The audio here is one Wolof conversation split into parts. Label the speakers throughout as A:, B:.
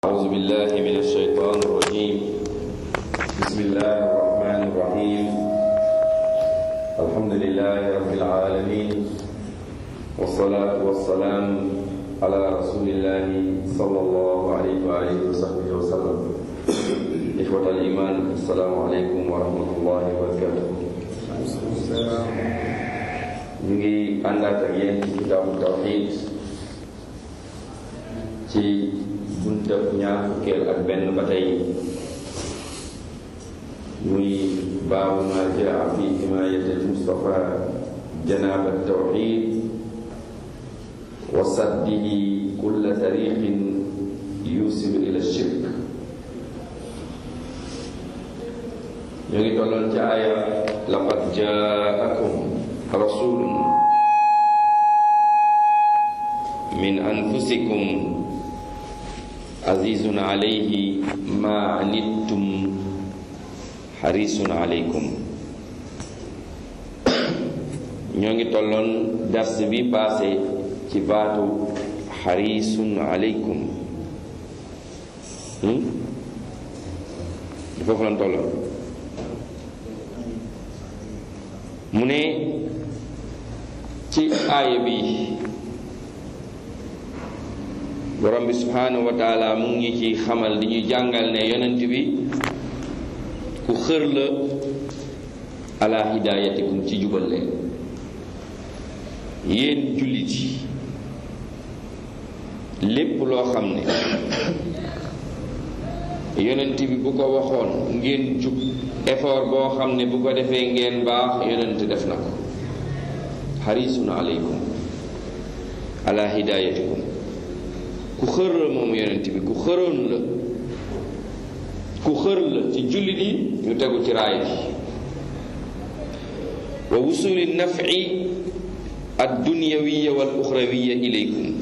A: أعوذ بالله من الشيطان الرجيم بسم الله الرحمن الرحيم الحمد لله رب العالمين والصلاة والسلام على رسول الله صلى الله عليه وآله وصحبه وسلم إخوة الإيمان السلام عليكم ورحمة الله وبركاته ñu ngi àndaat ak yéen ci kitaabu tawxiid ci buntab ñaar fukkeel ak benn ba tey muy baabu ma jaa fi himayati almustafa janaaba tawxiid wa saddihi kulla tariqin yusilu ila shirk ñu ngi tolloon ci aaya laqad jaakum rasulun min anfusikum azizun alayhi ma anittum xarisun alaykum ñoo ngi tolloon dars bi passé ci baatu xarisun alaykum foofu lan tolloon mu ne ci aaya bi borom bi subhanahu wa taala mu ngi ci xamal di ñu jàngal ne yonent bi ku xër la ala hidayatikum ci jubal leen yéen jullit yi lépp loo xam ne yonent bi bu ko waxoon ngeen jub effort boo xam ne bu ko defee ngeen baax yonent def na ko xarisun aleykum ala hidayatikum ku xër la moom yonent bi ku xëroon la ku xër la ci jullit yi ñu tegu ci raay bi wa wusuli nafi addunyawiya wal uxrawiya ilaykum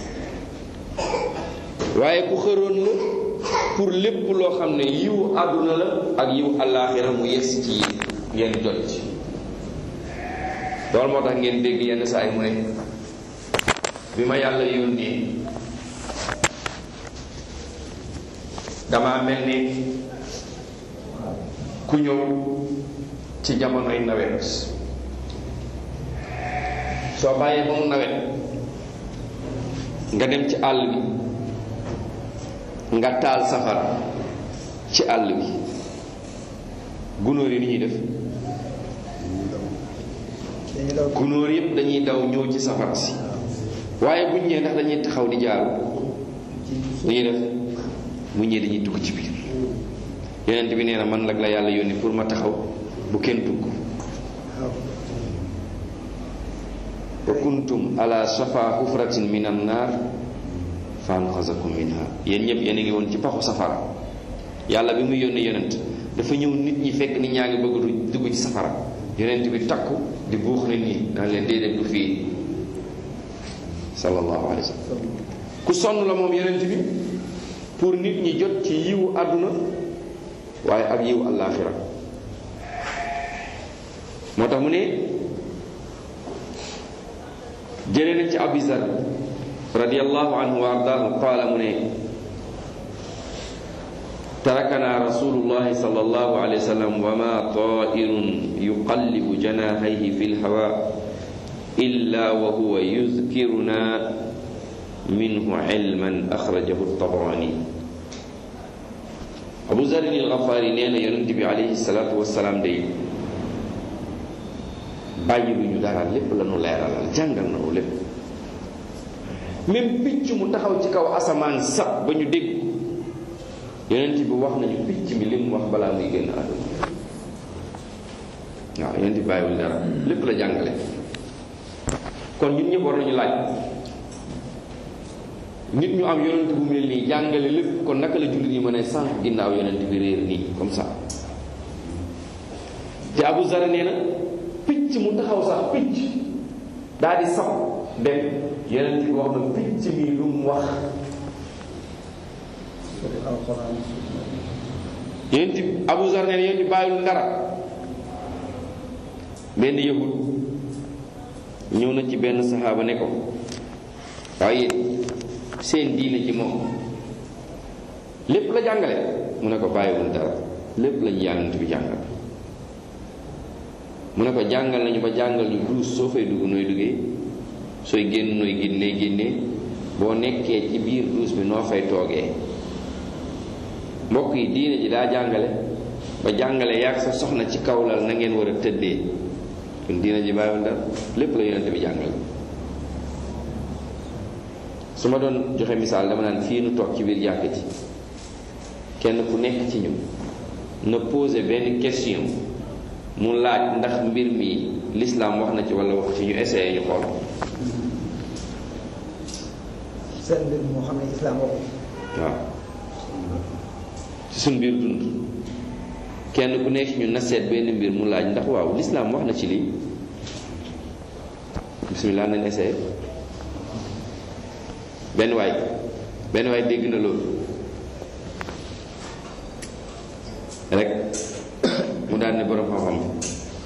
A: waaye ku xëroon la pour lépp loo xam ne yiw àdduna la ak yiw àllaaxira mu yes ci ngeen jot ci loolu moo tax ngeen dégg yenn saa yi mu ne bi ma yàlla yónnee dama mel ni ku ñëw ci jamonoy nawet soo bàyyee ba mu nawet nga dem ci àll bi nga taal safara ci àll bi gunóor yi ni ñuy def gunóor yépp dañuy daw ñëw ci safara si waaye buñ ñëwee ndax dañuy taxaw di jaaru dañuy def mu ñëwee dañuy dugg ci biir yonent bi nee na man nag la yàlla yónni pour ma taxaw bu kenn dugg wa kuntum ala shafa hufratin min an naar fa anqazakum minha yéen ñëpp yéen a ngi woon ci paxu safara yàlla bi muy yónni yonent dafa ñëw nit ñi fekk nit ñaa ngi bëgg dugg ci safara yonent bi takku di buux nit ñi daan leen déedéet du fii sallallahu alayhi wa sallam ku sonn la moom yonent bi pour nit ñi jot ci yiwu àdduna waaye ak yiwu àllaaxira moo tax mu ne jëlee nañ ci abizar radiyallahu anhu wa ardaahu qaala mu ne tarakana rasulullahi sallallahu alayhi wa sallam wa ma taa'irun yuqallibu janaahihi fi lhawa illa wa huwa yuzkiruna minhu ilman axrajahu tabarani abu zarin alxafaari nee na yonent bi alayhi salaatu wasalaam day bàyyi lu ñu dara lépp la nu leeralal jàngal na nu lépp même picc mu taxaw ci kaw asamaan sab ba ñu dégg yonent bi wax nañu picc mi li mu wax balaa muy génn àdduna waaw yonent bi bàyyiwul dara lépp la jàngale kon ñun ñëpp war nañu laaj nit ñu am yonent bu mel nii jàngale lépp kon naka la jullit yi mën a sànq ginnaaw yonent bi réer nii comme ça te Abu Zar nee na picc mu taxaw sax picc daal di sax dem yonent bi wax na picc mi lu mu wax yonent bi Abu Zar nee na yonent bi bàyyil dara benn yahud ñëw na ci benn saxaaba ne ko waaye seen diine ji moom lépp la jàngale mu ne ko bàyyiwul dara lépp lañu yànnant bi jàngal mu ne ko jàngal nañu ba jàngal ñu duus soo fay dugg nooy duggee sooy génn nooy génnee génnee boo nekkee ci biir duus bi noo fay toogee mbokk yi diine ji daa jàngale ba jàngale yàgg sa soxna ci kawlal na ngeen war a tëddee kon diine ji bàyyiwul dara lépp la yonent bi jàngale su ma doon joxe misaal dama naan fii nu toog ci biir jàkk ji kenn ku nekk ci ñun na posé benn question mu laaj ndax mbir mi l'islam wax na ci wala wax ci ñu essayé ñu xool
B: seen mbir moo xam ne islam waxu
A: waaw ci suñ biir dund kenn ku nekk ci ñun na seet benn mbir mu laaj ndax waaw l'islam wax na ci lii bismillah nañ essayé benn waay benn waay dégg na loolu rek mu daan ne borom xam-xam bi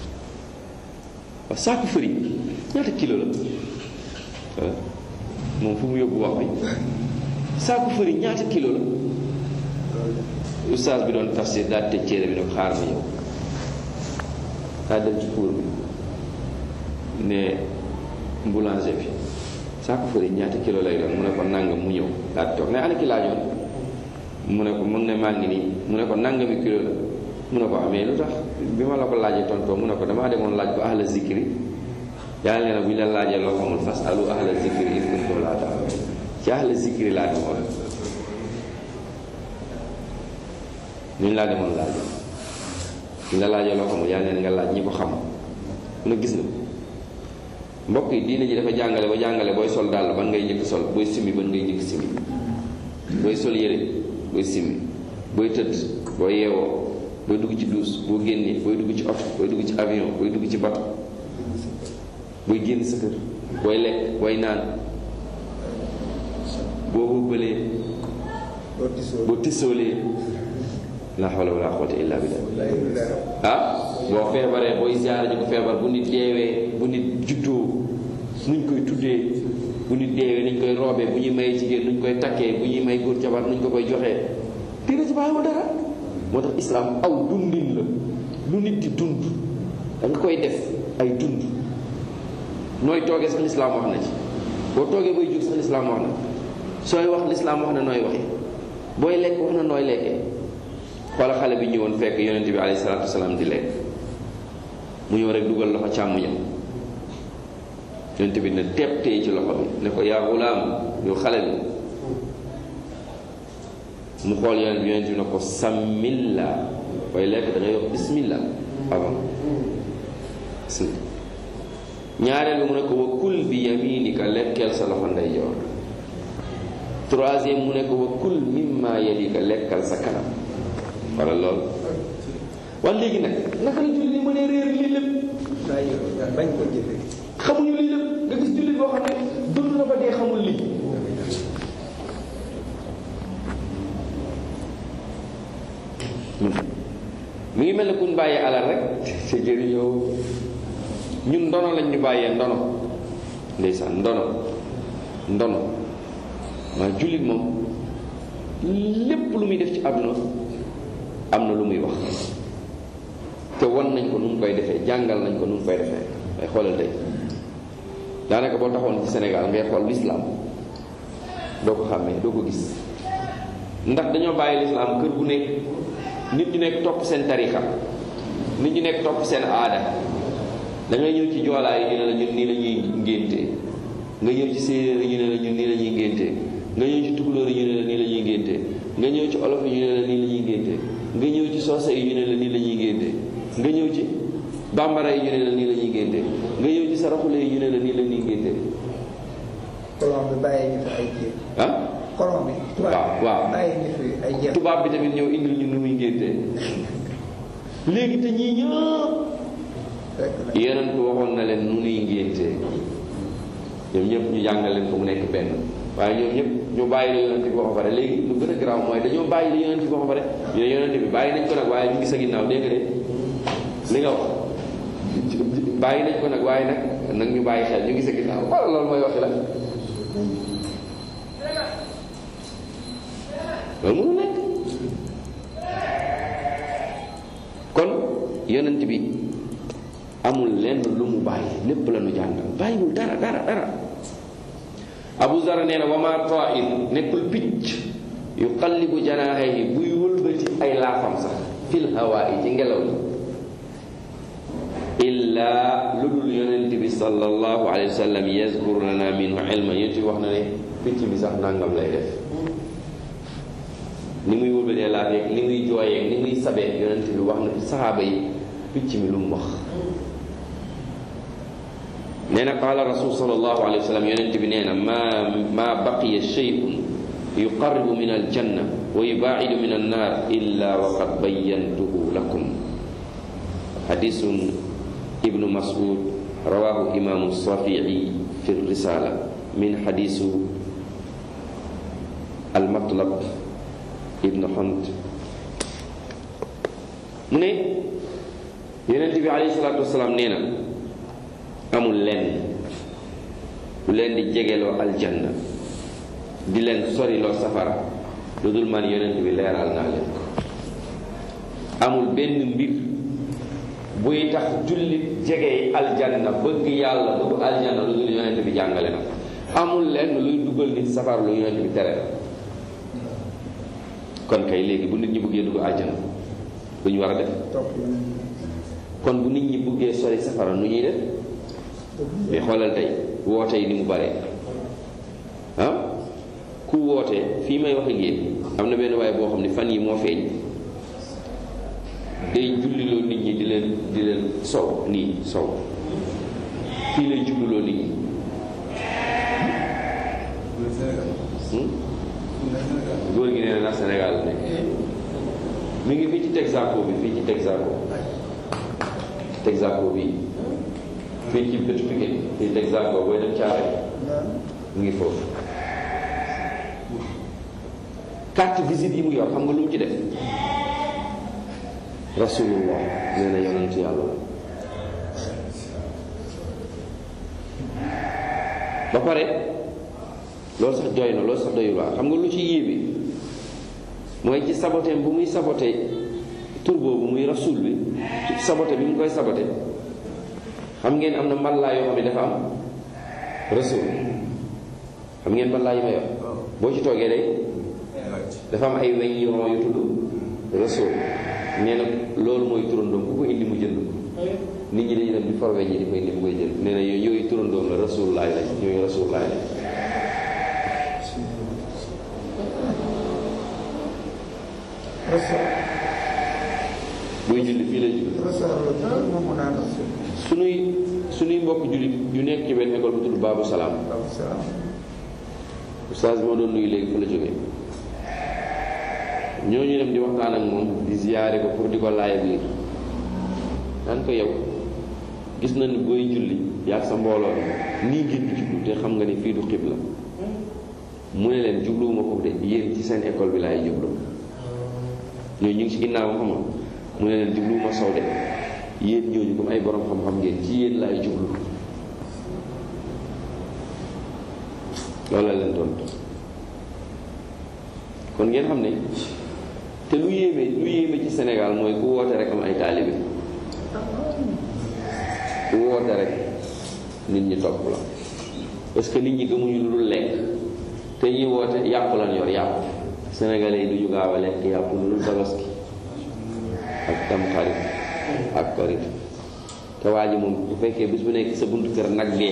A: waaw saaku fëriñ ñaata kilo la voilà moom fu mu yóbbu wax bi saaku fëriñ ñaata kilo la ustaas bi doon tafsir daal tëj téere bi ne ko xaar ma yow daa dem ci cour bi ne boulanger bi saaku fëriñ ñaata kilo lay doon mu ne ko nangam mu ñëw daal toog ne ana ki laajoon mu ne ko mun ne maa ngi nii mu ne ko nangami kilo la mu ne ko amee lu tax bi ma la ko laajee tontoo mu ne ko damaa demoon laaj ko ahla zikri yàlla nee na bu ñu la laajee loo xamul fas alu ahla zikri in kuntum laa ta'lamuun ci ahla zikri laa demoon ñu laa demoon laaj ñu la laajee loo xamul yàlla nee na nga laaj ñi ko xam mu ne gis na mbokk yi diine ji dafa jàngale ba jàngale booy sol dàll ban ngay njëkk sol booy simmi ban ngay njëkk simmi booy sol yére booy simmi booy tëdd booy yeewoo booy dugg ci duus boo génnee booy dugg ci oto booy dugg ci avion booy dugg ci bato booy génn sa kër booy lekk booy naan boo bëbbalee
B: doo tisoo
A: boo tisoolee la hawla wala quwwata illa billah ah boo feebaree booy ziyaara ji ko feebar bu nit deewee bu nit juddoo nuñ koy tuddee bu nit deewee nuñ koy roobee bu ñuy may jigéen nuñ koy takkee bu ñuy may góor jabar nuñ ko koy joxee dina ci bàyyiwul dara moo tax islaam aw dundin la lu nit di dund da nga koy def ay dund nooy toogee sax lislaam wax na ci boo toogee bay jóg sax lislaam wax na sooy wax lislaam wax na nooy waxee booy lekk wax na nooy lekkee xoola xale bi ñëwoon fekk yonent bi alayhi salaatu wasalaam di lekk mu ñëw rek dugal loxo càmmuñam yonent bi ne teeb téye ci loxo bi ne ko yaa gulaam yow xale bi mu xool yonent bi yonent bi ne ko samilla booy lekk da ngay wax bismillah avant bismillah ñaareel bi mu ne ko wa kul bi yaminika lekkeel sa loxo ndeyjoor troisième mu ne ko wa kul mimma yalika lekkal sa kanam wala lool wala léegi nag naka la julli mën a réer lii lépp
B: bàyyi bañ ko jëfe
A: xamuñu lii lépp nga gis julli boo xam ne dund na ba dee xamul lii mi ngi mel ne kuñ bàyyee alal rek te jëriñoo ñun ndono lañ ñu bàyyee ndono ndeysaan ndono ndono waaye jullit moom lépp lu muy def ci àdduna am na lu muy wax te wan nañ ko nu mu koy defee jàngal nañ ko nu mu koy defee ay xoolal tey daanaka boo taxoon ci Sénégal ngay xool l'islam doo ko xàmmee doo ko gis ndax dañoo bàyyi l'islam kër gu nekk nit ñu nekk topp seen tarixa nit ñu nekk topp seen aada da ngay ñëw ci joolaa yi ñu ne la ñun nii la ñuy ngéntee nga ñëw ci séeréer yi ñu ne la ñun nii la ñuy ngéntee nga ñëw ci tukulóor yi ñu ne la nii la ñuy ngéntee nga ñëw ci olof yi ñu ne la nii la ñuy ngéntee nga ñëw ci soose yi ñu ne la nii la ñuy ngéntee nga ñëw ci bambara yi ñu ne la nii la ñuy ngéntee nga ñëw ci saraxule yi ñu ne la nii la ñuy ngéntee
B: colon bi bàyyi ñu fi ay jéem
A: ah
B: colon bi
A: waaw waaw
B: bàyyi ñu fi ay jéem
A: tubaab bi tamit ñëw indil ñu nu muy ngéntee léegi te ñii ñëpp
B: fekk na
A: yeneen ko waxoon na leen nu nuy ngéntee ñoom ñëpp ñu jàngal leen ko mu nekk benn waaye ñoom ñëpp ñu bàyyi la yonent bi wax ba pare léegi lu gën a garaaw mooy dañoo bàyyi la yonent bi wax ba pare ñu ne yonent bi bàyyi nañ ko nag waaye ñu ngi sa ginnaaw dégg nga de li nga wax bàyyi nañ ko nag waaye nag nag ñu bàyyi xel ñu ngi sa ginnaaw wala loolu mooy waxi la loolu mënu nekk yonent bi amul lenn lu mu bàyyi lépp la nu jàngal bàyyiwul dara dara dara abu zar nee na wama tair nekkul picc yu qallibu janaahihi buy wëlbati ay laafam sax fil hawaa yi ci ngelaw li illaa lu dul yonent bi sallallahu alayhi wa sallam yazkuru lana minhu ilma yonent bi wax na ne picc bi sax nangam lay def ni muy wëlbatee laaf yeeg ni muy jooyeeg ni muy sabee yonent bi wax na saxaaba yi picc mi lu mu wax nee na qaala rasul sallallahu alayhi wa sallam yonent bi nee na ma ma baqiya shay'un yuqarribu min aljanna wa yubaacidu min annaar illa wa qad bayyantuhu lakum xadisun ibnu mas'ud rawahu imaamu safii fi risala min xadisu almatlab ibnu xont mu ne yonent bi alayhi salaatu wasalaam nee na amul lenn lu leen di jegeloo aljanna di leen soriloo safara lu dul man yonent bi leeral naa leen ko amul benn mbir buy tax jullit jege aljanna bëgg yàlla bëgg aljanna lu dul yonent bi jàngale na amul lenn luy dugal nit safara lu yonent bi tere kon kay léegi bu nit ñi bëggee dugg aljanna lu ñu war a def kon bu nit ñi bëggee sori safara nu ñuy def mais xoolal tey woote yi ni mu bare ah ku woote fii may wax ak yéen am na benn waaye boo xam ne fan yi moo feeñ day julliloo nit ñi di leen di leen sow nii sow fii lay julliloo nit ñi góor gi nee na Sénégal ne mi ngi fii ci Texaco bi fii ci Texaco Texaco bi fii ci bëtu Pikine fii Texaco booy dem caare mu ngi foofu carte visite yi mu yor xam nga lu mu ci def rasulullah nee na yonentu yàlla la ba pare loolu sax doy na loolu sax doyul waa xam nga lu ci yéeme mooy ci saboteem bu muy sabote tur boobu muy rasul bi sabote bi mu koy sabote xam ngeen am na mballaa yoo xam ne dafa am rasul xam ngeen mballaa yi ma yor boo ci toogee day dafa am ay weñ yu ron yu tudd rasul nee na loolu mooy turandoom ku ko indi mu jënd ko nit ñi dañuy dem di for weñ yi di ko indi mu koy jënd nee na yooyu yooyu turandoom la rasulullaay la ñooyu rasulullaay la buy julli fii lay julli sunuy sunuy mbokk jullit yu nekk ci benn école bu tudd Baabu Salaam ustaas bi ma doon nuyu léegi fa la jógee ñooñu dem di waxtaan ak moom di ziyaare ko pour di ko laaya biir daan ko yow gis na ni booy julli yaa sa mbooloo nii ngeen di jublu te xam nga ni fii du xibla mu ne leen jubluwuma ko de yéen ci seen école bi laay jublu ñooñu ñu ngi ci ginnaaw xam nga mu ne leen jubluwuma sow de yéen ñooñu comme ay borom xam-xam ngeen ci yéen laay jublu loolu la leen doon kon ngeen xam ne te lu yéeme lu yéeme ci Sénégal mooy ku woote rek am ay taalibe ku woote rek nit ñi topp la parce que nit ñi gëmuñu lu dul lekk te ñi woote yàpp lan yor yàpp sénégalais yi du ñu gaaw a lekk yàpp lu dul tabaski ak tamxarit ak korit te waa ji moom bu fekkee bis bu nekk sa buntu kër nag dee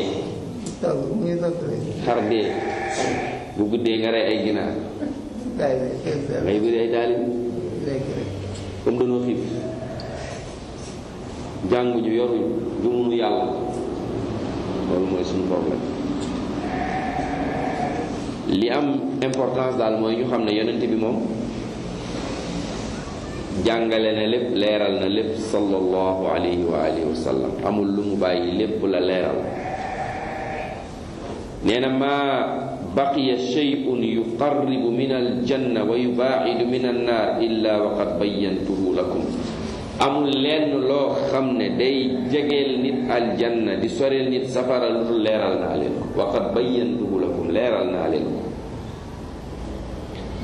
A: xar dee bu guddee nga rey ay ginaar ngay bëri ay taalib comme dañoo xiif jànguñu yoruñu gëmuñu yàlla loolu mooy suñu problème li am importance daal mooy ñu xam ne yonent bi moom jàngale na lépp leeral na lépp sallallahu alayhi wa alihi wa sallam amul lu mu bàyyi lépp la leeral nee na maa baqiya shay'un yuqarribu min aljanna wa yubaacidu min annaar illa wa qad bayyantuhu lakum amul lenn loo xam ne day jegeel nit aljanna di soreel nit safara lu dul leeral naa leen ko wa qad bayyantuhu lakum leeral naa leen ko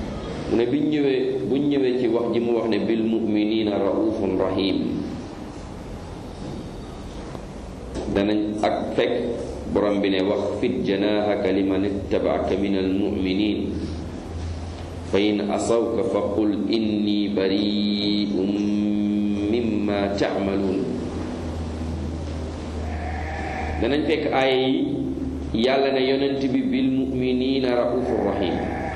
A: mu ne biñ ñëwee buñ ñëwee ci wax ji mu wax ne bil muminina raufun rahim danañ ak fekk borom bi ne wax fit janahaka liman ittabaaka min almuminin fa in asawka fa qul inni bari'un mimma ta'malun danañ fekk aaya yi yàlla ne yonent bi bil muminina raufur rahim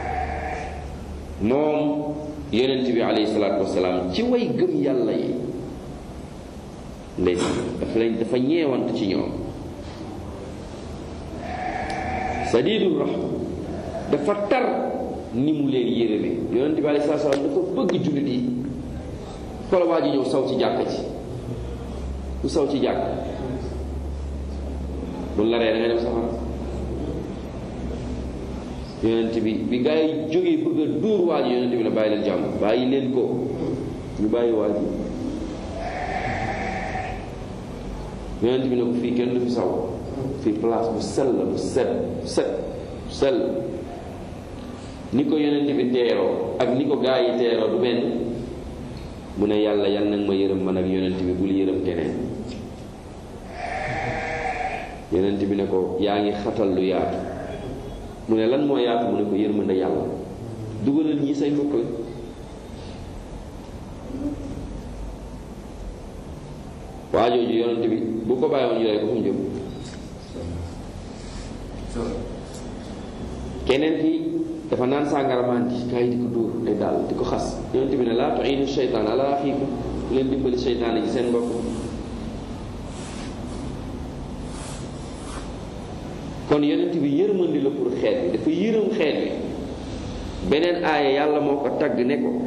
A: moom yonent bi alayhi salaatu wasalaam ci way gëm yàlla yi ndey dafa lañ dafa ñeewant ci ñoom sadidul rahma dafa tar ni mu leen yërëme yonent bi alayhi salaatu wasalaam dafa bëgg jullit yi xoola waa ji ñëw saw ci jàkka ci ku saw ci jàkk buñ la ree da nga dem safara yonent bi bi gaa yi jógee bëgg a dóor waa ji yonent bi ne bàyyi leen jàmm bàyyi leen ko ñu bàyyi waa ji yonent bi ne ko fii kenn du fi saw fii place bu sell bu set bu set bu sell ni ko yonent bi teeroo ak ni ko gaa yi teeroo du benn mu ne yàlla yal nag ma yërëm man ak yonent bi bul yërëm keneen yonent bi ne ko yaa ngi xatal lu yaatu mu ne lan moo yaatu mu ne ko yërmande yàlla dugalal ñi say mbokk la waa jooju yonent bi bu ko bàyyi woon ñu rey ko fu mu jëm keneen ki dafa naan sàngaramaan ji gaa yi di ko dóor ay daal di ko xas yonent bi ne laa tuinu seytaan ala axiikum leen dimbali seytaan ji seen mbokk kon yonent bi yërmandi la pour xeet bi dafa yërëm xeet bi beneen aaya yàlla moo ko tagg ne ko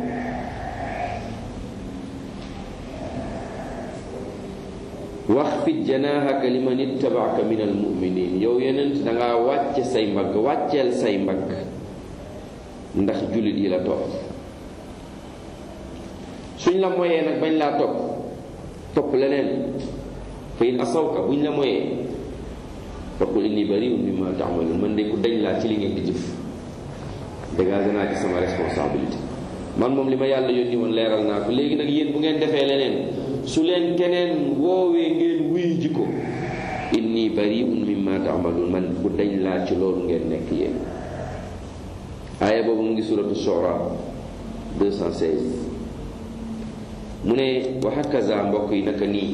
A: wax fit janaahaka liman ittabaaka min almuminin yow yonent dangaa wàcce say mbagg wàcceel say mbagg ndax jullit yi la topp suñ la moyee nag bañ laa topp topp leneen fa in asawka buñ la moyee faqul inni bariun mimma taamaluun man de ku dañ laa ci li ngeen di jëf dégagé naa ci sama responsabilité man moom li ma yàlla yónni woon leeral naa ko léegi nag yéen bu ngeen defee leneen su leen keneen woowee ngeen wuyu ji ko inni bariun mimma taamaluun man ku dañ laa ci loolu ngeen nekk yéen aaya boobu mu ngi suratu shura 216 mu ne wa hakaza mbokk yi naka nii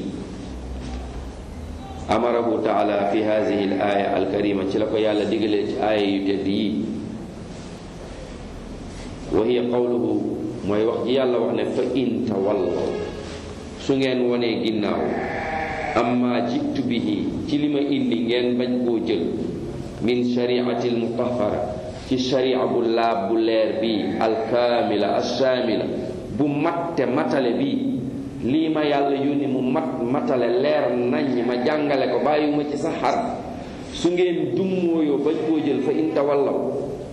A: amarahu taala fi hadihi al aya al karima ci la ko yàlla digalee ci aaya yu tedd yi wa hiya qawluhu mooy wax ji yàlla wax ne fa in tawallaw su ngeen wonee ginnaaw amma jitu bihi ci li ma indi ngeen bañ koo jël min shariati al mutahara ci sharia bu laab bu leer bi alkaamila assaamila bu matte matale bi lii ma yàlla yónni mu mat matale leer nañ ma jàngale ko bàyyiwuma ci sa xar su ngeen dummóoyoo bañ koo jël fa in tawallaw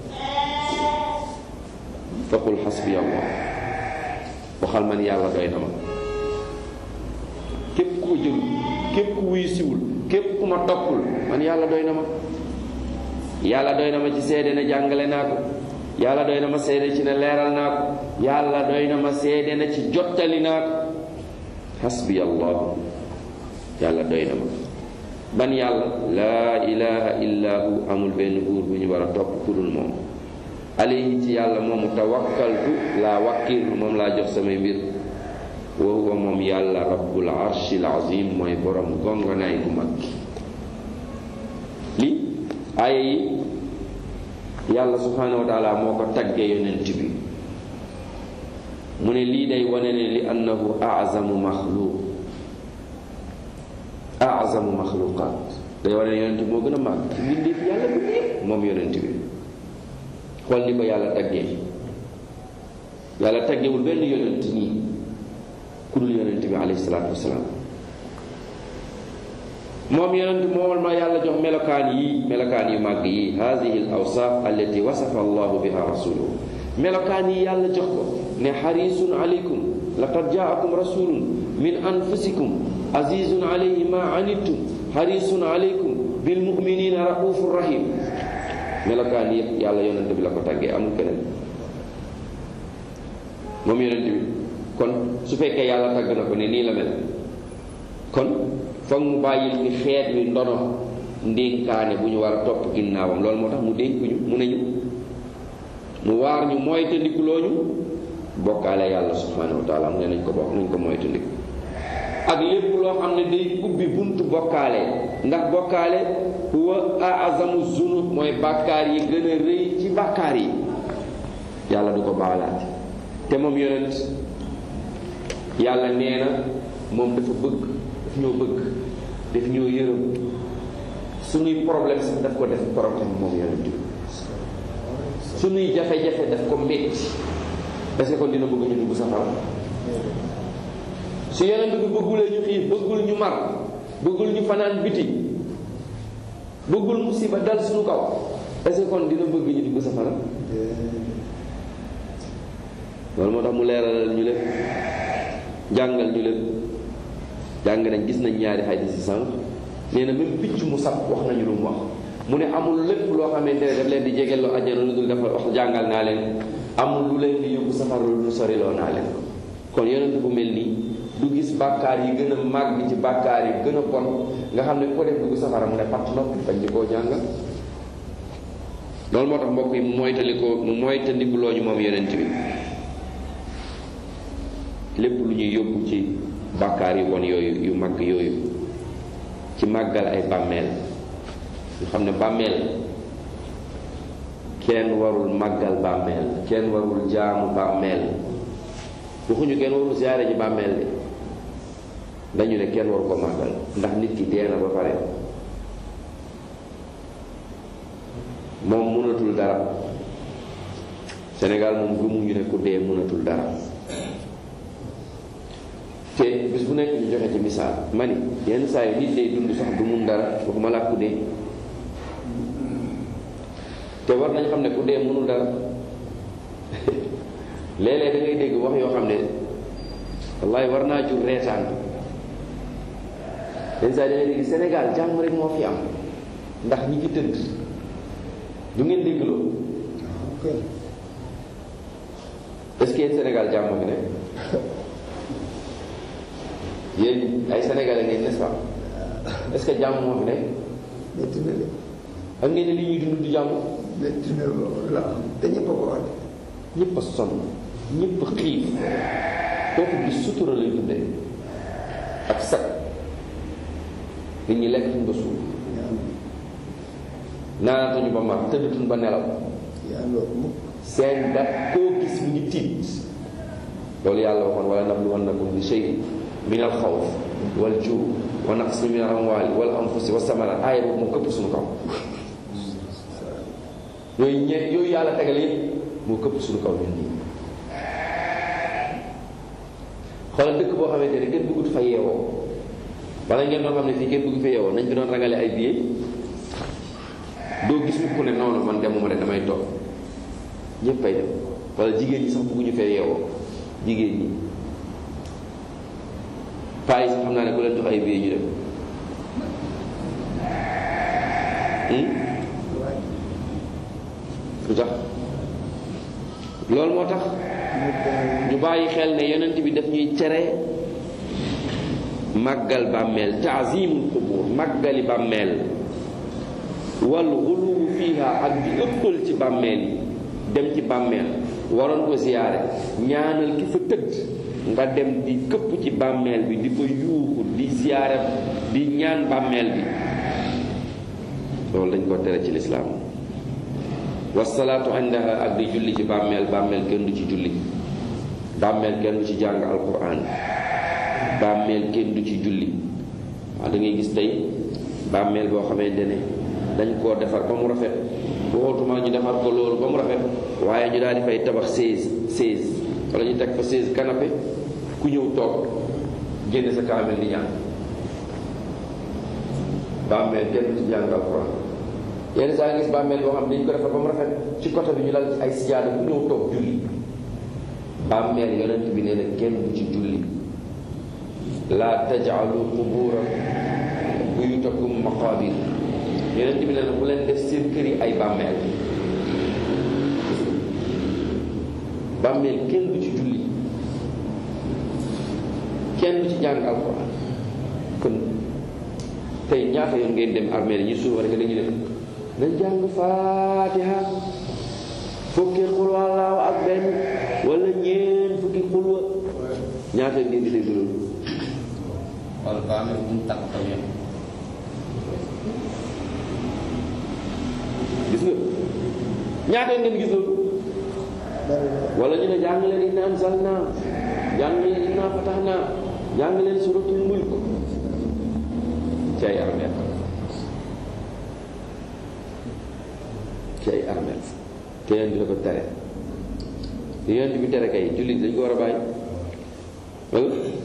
A: faqul xasbi allah waxal man yàlla doy na ma képp ku ko jël képp ku wuy siwul képp ku ma toppul man yàlla doy na ma yàlla doy na ma ci seede ne jàngale naa ko yàlla doy na ma seede ci ne leeral naa ko yàlla doy na ma seede na ci jottali naa ko xasbi allahu yàlla doy na ma ban yàlla laa ilaha illa hu amul benn buur bu ñu war a topp ku dul moom alayhi ci yàlla moomu tawakkaltu laa wakkirlu moom laa jox samay mbir wa huwa moom yàlla rabbul arshil azim mooy borom gongonaay gu mag li aaya yi yàlla subhanahu wa taala moo ko tagge yonent bi mu ne lii day wane ne li annahu azamu maxluq azamu maxluqaat day wane ne yonent bi moo gën a màgg ci mbindeef yàlla bu ñëpp moom yonent bi xool ni ko yàlla taggee yàlla taggewul benn yonent nii ku dul yonent bi alayhi salaatu wasalaam moom yonent moom ma yàlla jox melokaan yi melokaan yu màgg yi hadihi al awsaaf allati wasafa allahu biha rasuluhu melokaan yi yàlla jox ko ne xarisun alaykum laqad jaakum rasulun min anfusikum azizun alayhi ma anittum xarisun alaykum bil muminina raufur rahim melokaan yëpp yàlla yonent bi la ko tàggee amul keneen moom yonent bi kon su fekkee yàlla tàgg na ko ne nii la mel kon foog mu bàyyil ñu xeet wi ndono ndénkaane bu ñu war a topp ginnaawam loolu moo tax mu dénkuñu mu ne ñu mu waar ñu moytandikuloo ñu bokkaale yàlla subhanahu wa taala mu ne nañ ko bokk nañ ko moytandiku ak lépp loo xam ne day ubbi buntu bokkaale ndax bokkaale huwa azamu zunub mooy bàkkaar yi gën a rëy ci bàkkaar yi yàlla du ko baalaate te moom yonent yàlla nee na moom dafa bëgg daf ñoo bëgg daf ñoo yërëm suñuy problème sax daf ko def problème moom yonent bi suñuy jafe-jafe daf ko métti est-ce que kon dina bëgg ñu dugg safara su yonent bi bëggulee ñu xiif bëggul ñu mar bëggul ñu fanaan biti bëggul musiba dal suñu kaw est-ce que kon dina bëgg ñu dugg safara loolu moo tax mu leeralal ñu lépp jàngal ñu lépp jàng nañ gis nañ ñaari xadis yi sànq nee na même picc mu sab wax nañu lu mu wax mu ne amul lépp loo xamante ne daf leen di jegeloo àjjana lu dul dafa wax jàngal naa leen amul lu leen di yóbbu safara lu soriloo naa leen kon yonent bu mel nii du gis bàkkaar yi gën a màgg ci bàkkaar yi gën a bon nga xam ne ku ko def dugg safara mu ne pat noppi bañ di koo jàngal loolu moo tax mbokk yi mu moytalikoo mu moytandikuloo ñu moom yonent bi lépp lu ñuy yóbbu ci bàkkaar yu bon yooyu yu mag yooyu ci màggal ay bàmmeel ñu xam ne bàmmeel kenn warul màggal bàmmeel kenn warul jaamu bàmmeel waxuñu kenn warul siyaare ji bàmmeel de dañu ne kenn waru ko màggal ndax nit ki dee na ba pare moom mënatul dara Sénégal moom gëmuñu ne ku dee mënatul dara te bis bu nekk ñu joxe ci misaal ma ni yenn saa yi nit day dund sax du mun dara waxuma laa ku dee te war nañ xam ne ku dee mënul dara léeg-léeg da ngay dégg wax yoo xam ne wallahi war naa jur reetaan yenn saa yi da ngay dégg Sénégal jàmm rek moo fi am ndax ñi fi tëdd du ngeen dégg loolu est-ce que yéen Sénégal jàmm fi nekk yéen ay sénégalais ngeen n'est-ce pas est-ce que jàmm moo fi nekk
B: métti na de
A: ak ngeen ne li ñuy dund du jàmm
B: métti na loolu la te ñëpp a ko wax
A: ñëpp a sonn ñëpp a xiif kooku gis sutura lay dundee ak sag nit ñi lekk tuñ ba suuf naanatuñu ba mar tëddatuñ ba nelaw
B: yaa loolu mukk
A: seen dat koo gis mu ngi tiit loolu yàlla waxoon wala nabluwannakum bi shay min al xawf wal juu wa naqsi min al amwali wal anfusi wa samarat aaya boobu moo këpp suñu kaw yooyu ñe yooyu yàlla tegale yëpp moo këpp suñu kaw ñun nii xoolal dëkk boo xamante ne kenn bëggut fa yeewoo wala ngeen doon xam ne fii kenn bëgg fa yeewoo nañ fi doon rangale ay billets doo gis mukk ne noonu man demuma de damay toog ñëpp ay dem wala jigéen ñi sax bëgguñu fee yeewoo jigéen ñi paa yi sax xam naa ne ku leen jox ay billets ñu dem lu tax loolu moo tax ñu bàyyi xel ne yonent bi daf ñuy tere màggal bàmmeel taazimul qubur màggali bàmmeel wal xuluwu fiiha ak di ëppal ci bàmmeel yi dem ci bàmmeel waroon ko ziyaare ñaanal ki fa tëdd nga dem di këpp ci bàmmeel bi di ko yuuxu di ziyaare di ñaan bàmmeel bi loolu dañ ko tere ci lislaam wasalaatu indaha ak di julli ci bàmmeel bàmmeel kenn du ci julli bàmmeel kenn du ci jàng alquran bàmmeel kenn du ci julli waaw da ngay gis tey bàmmeel boo xamante ne dañ koo defar ba mu rafet waxutuma ñu defar ko loolu ba mu rafet waaye ñu daal di fay tabax seize seize wala ñu teg fa seize canapé ku ñëw toog génn sa kaamel di ñaan bàmmeel kenn du ci jàng alquran yenn saa gis bàmmeel boo xam ne dañ ko defar ba mu rafet ci côté bi ñu lal ay sijaada ku ñëw toog julli bàmmeel yonent bi nee na kenn du ci julli laa tajaalu qubura buyutakum maqabir yonent bi nee na bu leen def seen kër yi ay bàmmeel bàmmeel kenn du ci julli kenn du ci jàng alquran kon tey ñaata yoon ngeen dem armée yi ñu suufa rek dañu def nañ jàng faatiha fukki xul wallaahu ak benn wala ñeen fukki xulwa ñaata yoon ngeen di dégg loolu
C: wala ba amee bu mu takk tamit
A: gis nga ñaata yoon ngeen gis loolu
B: bari na
A: wala ñu ne jàng leen inna anzalna jàng leen inna fatahna jàng leen suratul mulk ci ay armeel ci ay armeel te yonent bi da ko tere te yonent bi tere kay jullit dañ ko war a bàyyi wala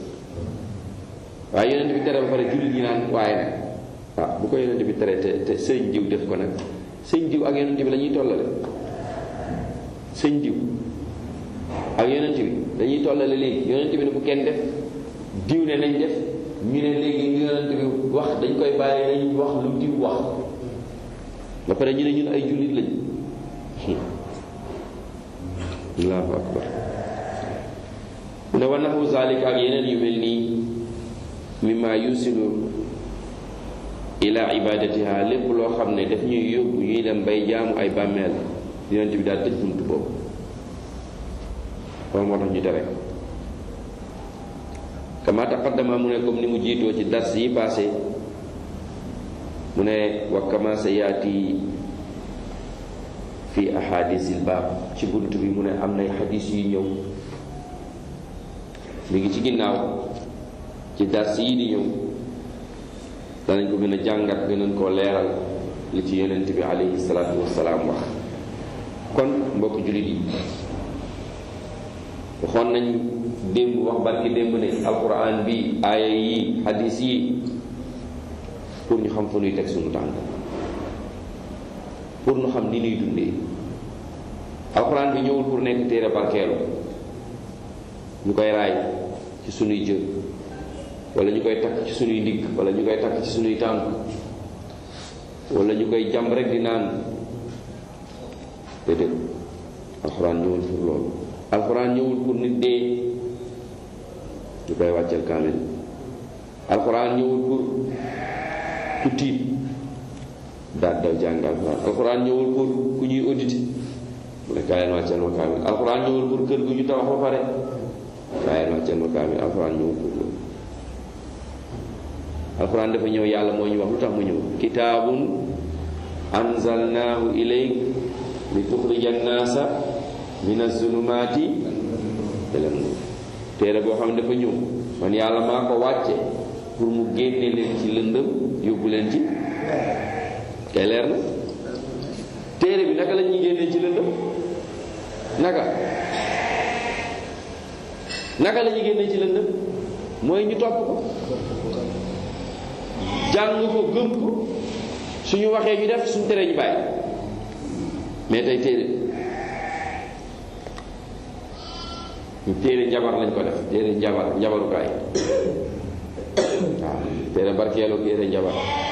A: waaye yonent bi tere ba pare jullit ñi naan waaye nag waaw bu ko yonent bi tere te te sëñ diw def ko nag sëñ diw ak yonent bi la ñuy tollale sëñ diw ak yonent bi dañuy tollale léegi yonent bi ne bu kenn def diw ne nañ def ñu ne léegi li yonent bi wax dañ koy bàyyi nañ wax lu diw wax ba pare ñu ne ñun ay jullit lañ allahu akbar mu ne wa naxu zalik ak yeneen yu mel nii mimma yusilu ila ibadatiha lépp loo xam ne daf ñuy yóbbu ñuy dem bay jaamu ay bàmmeel yonent bi daal tëj bunt boobu loolu moo tax ñu tere kama taqaddama mu ne comme ni mu jiitoo ci dars yi passé mu ne wa kama sa yaati fi ahadisil baab ci bunt bi mu ne am nay xadis yu ñëw mi ngi ci ginnaaw ci dars yi di ñëw danañ ko gën a jàngat gënañ koo leeral li ci yonent bi alayhi salaatu wassalaam wax kon mbokk jullit yi waxoon nañ démb wax barki démb ne alquran bi aaya yi hadis yi pour ñu xam fu ñuy teg suñu tànk pour ñu xam ni ñuy dundee alquran bi ñëwul pour nekk téere barkeelu ñu koy raay ci suñuy jë wala ñu koy takk ci suñuy ndigg wala ñu koy takk ci suñuy tànk wala ñu koy jàmb rek di naan déedéet alxuraan ñëwul pour loolu alxuraan ñëwul pour nit dee ñu koy wàcceel kaamil alxuraan ñëwul pour ku tiit daal daw jàng alxuraan alxuraan ñëwul pour ku ñuy audité mu ne kaay leen wàcceel ma kaamil alxuraan ñëwul pour kër gu ñu tabax ba pare kaay leen wàcceel ma kaamil alxuraan ñëwul pour loolu alxuraan dafa ñëw yàlla moo ñu wax lu tax mu ñëw kitaabun anzalnaahu ilayk li tuxrija annaasa min azulumaati ila nuur téere boo xam ne dafa ñëw man yàlla maa ko wàcce pour mu génne leen ci lëndëm yóbbu leen ci kay leer na téere bi naka la ñuy génnee ci lëndëm naka naka la ñuy génnee ci lëndëm mooy ñu topp ko jàng ko gëm ko suñu waxee ñu def suñu teree ñu bàyyi mais tey téere ñu téere njabar lañ ko def téere njabar njabarukaay waaw téere barkeelu téere njabar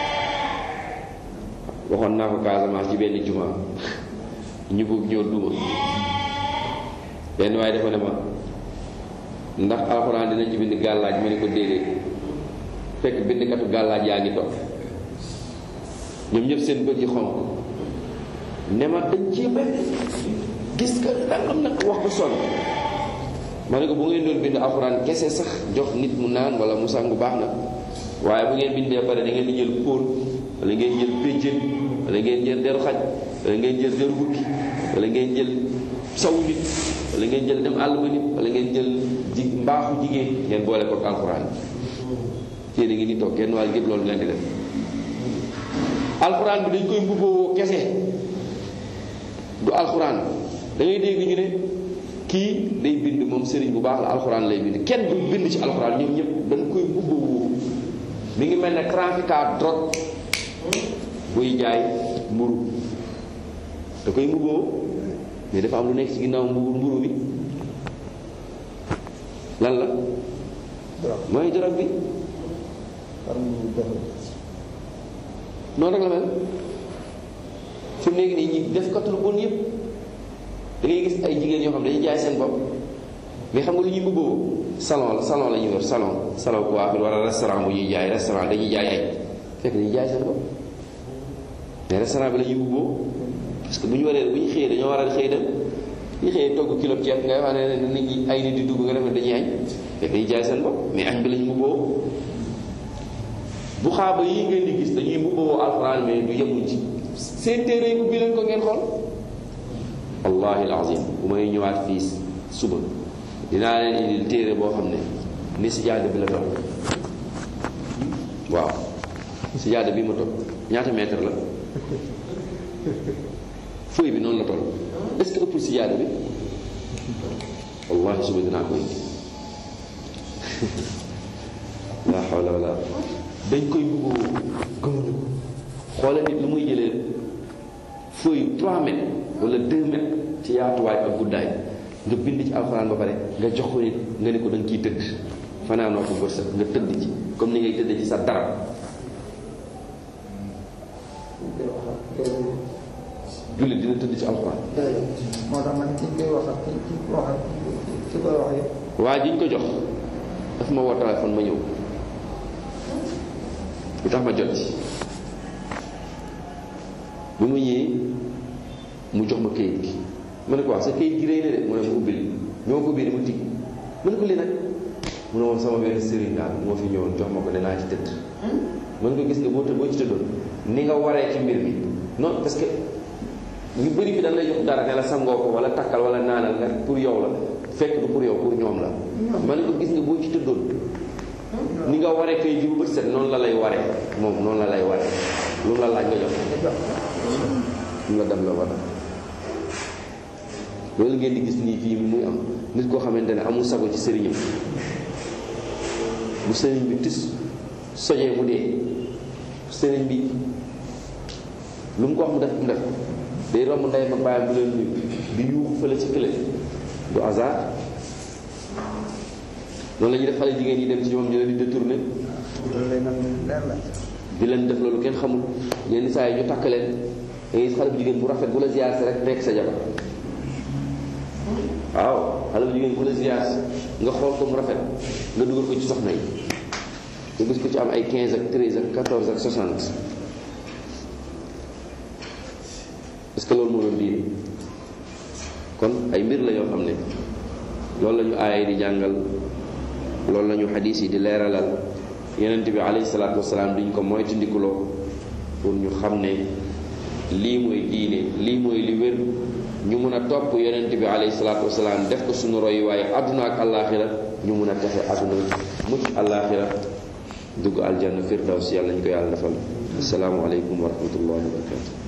A: waxoon naa ko Casamance ci benn juma ñu bëgg ñoo duma benn waaye dafa ne ma ndax alxuraan dinañ ci bind gàllaaj ma ne ko déedéet fekk bindkatu gàllaaj yaa ngi toog ñoom ñëpp seen bët yi xonq ne ma dañ ci benn gis ka dangam nag wax ba sonn ma ne ko bu ngeen doon bind alxuraan kese sax jox nit mu naan wala mu sangu baax na waaye bu ngeen bindee pare da ngeen di jël póol wala ngeen jël péjjën wala ngeen jël deru xaj wala ngeen jël deru bukki wala ngeen jël sawu nit wala ngeen jël dem àll ba nit wala ngeen jël ji mbaaxu jigéen ngeen boole ko ak alxuraan téere ngi ni toog kenn waaye gépp loolu leen di def alxuraan bi dañ koy mbubboo kese du alxuraan da ngay dégg ñu ne kii day bind moom sëriñ bu baax la alxuraan lay bind kenn du bind ci alxuraan ñoom ñëpp dañ koy mbubboo mi ngi mel ne trafiquant drogue buy jaay mburu da koy mbubboo mais dafa am lu nekk ci ginnaaw mburu mburu bi lan la mooy drogue bi
B: xam ñu defal
A: noonu rek la mel fi mu nekk nii ñi def kat lu bon yëpp da ngay gis ay jigéen yoo xam ne dañuy jaay seen bopp mais xam nga lu ñuy mbubboo salon la salon la ñuy yor salon salon coiffure wala restaurant bu ñuy jaay restaurant dañuy jaay ay fekk dañuy jaay seen bopp mais restaurant bi la ñuy ubboo parce que bu ñu waree bu ñu xëyee dañoo war a xëy dem ñu xëyee togg kilo ceeb ngay wax ne nit ñi ay nit di dugg nga def ne dañuy añ fekk dañuy jaay seen bopp mais añ bi la ñu ubboo bu xaaba yi ngeen di gis dañuy ubboo alxuraan mais du yemuñ ci seen téere yi ubbi leen ko ngeen xool wallahi alazim bu may ñëwaat fii suba dinaa leen indil téere boo xam ne ni sijaada bi la toll waaw sijaada bi ma toll ñaata mètre la feuille bi noonu la toll est ce que ëpp sijaada bi wallahi suba dinaa ko indi la hawla wala dañ koy bëggoo gëmuñu ko xoolal nit lu muy jëlee feuille 3 mètres wala 2 mètres ci yaatuwaay ak guddaay nga bind ci alxuraan ba pare nga jox ko nit nga ne ko da nga ciy tëdd fanaanoo ko bërsëg nga tëdd ci comme ni ngay tëdd ci sa dara jullit dina tëdd ci alxuraan
B: moo tax man ci koy wax ak ci ci wax ak ci koy wax yëpp
A: waa jiñ ko jox daf ma woo téléphone ma ñëw lu tax ma jot ci bi ma ñëwee mu jox ma kayit gi ma ne ko wax sa kayit gi rëy na de mu ne ma ubbil ñoo ko ubbi dama tig ma ne ko lii nag mu ne moom sama benn sëriñ daal moo fi ñëwoon jox ma ko ne naa ci tëdd ma ne ko gis nga boo tëdd boo ci tëddoon ni nga waree ci mbir mi non parce que ñu bëri bi dañ lay jox dara ne la sangoo ko wala takkal wala naanal nga pour yow la fekk du pour yow pour ñoom la ma ne ko gis nga boo ci tëddoon ni nga waree kayit gi bu bët set noonu la lay waree moom noonu la lay waree lu mu la laaj nga jox lu la dem la war a loolu ngeen di gis nii fii muy am nit koo xamante ne amul sago ci sëriñam bu sëriñ bi tis sojee mu dee sëriñ bi lu mu ko wax mu def mu def day romb ndey ma bàyyam bu leen nuyu di yuuxu fële ci kële du hasard loolu la ñuy def xale jigéen yi dem ci ñoom ñu leen di détourné
B: loolu lay nan leer la
A: di leen def loolu kenn xamul yenn saa yi ñu takk leen da ngay gis xale bu jigéen bu rafet bu la ziyaar si rek nekk sa jabar waaw xale bu jigéen bu la ziyaar si nga xool ko mu rafet nga dugal ko ci soxna yi nga gis ko ci am ay 15 ak 13 ak 14 ak 60 est-ce que loolu moo doon diine kon ay mbir la yoo xam ne loolu la ñu aaya di jàngal loolu la ñu xadiis yi di leeralal yonent bi alayhi salaatu wasalaam diñ ko moytandikuloo pour ñu xam ne lii mooy diine lii mooy li wér ñu mun a topp yonent bi alayhi salaatu wasalaam def ko suñu roy waaye àdduna ak àllaaxira ñu mun a texe àdduna mucc àllaaxira dugg aljanna firdaws yàlla ñu ko yàlla defal asalaamu aleykum wa rahmatullahi wa barakatu